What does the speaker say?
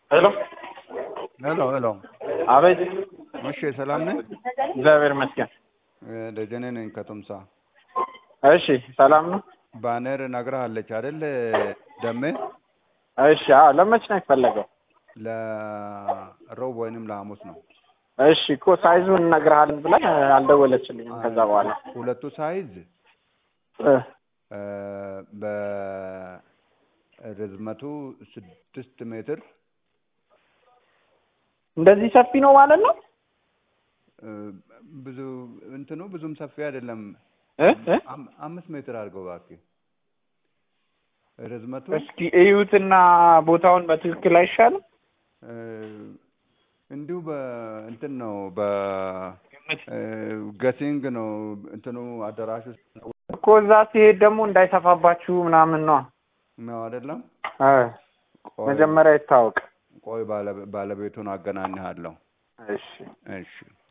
ሄሎ ሄሎ ሄሎ። አቤት። እሺ ሰላም ነህ? እግዚአብሔር ይመስገን። እ፣ ደጀኔ ነኝ ከቱምሳ። እሺ ሰላም ነው። ባነር ነግረሃለች አይደል? ደሜ እሺ አዎ። ለመች ነው የፈለገው? ለሮብ ወይንም ለሐሙስ ነው። እሺ እኮ ሳይዙን እነግርሃለን ብለን አልደወለችልኝም ከዛ በኋላ ሁለቱ ሳይዝ እ፣ እ፣ በርዝመቱ ስድስት ሜትር እንደዚህ ሰፊ ነው ማለት ነው እ፣ ብዙ እንትኑ ብዙም ሰፊ አይደለም። እ እ? አም- አምስት ሜትር አድርገው እባክህ። ርዝመቱ እስኪ እዩትና ቦታውን በትክክል አይሻልም? እ፣ እንዲሁ በእንትን ነው በ እ፣ ገሲንግ ነው እንትኑ አዳራሽ ውስጥ ነው እኮ እዛ ሲሄድ ደግሞ እንዳይሰፋባችሁ ምናምን ነው። ነው አይደለም? እ፣ ቆይ መጀመሪያ ይታወቅ። ቆይ ባለቤ- ባለቤቱን አገናኝሃለሁ። እሺ እሺ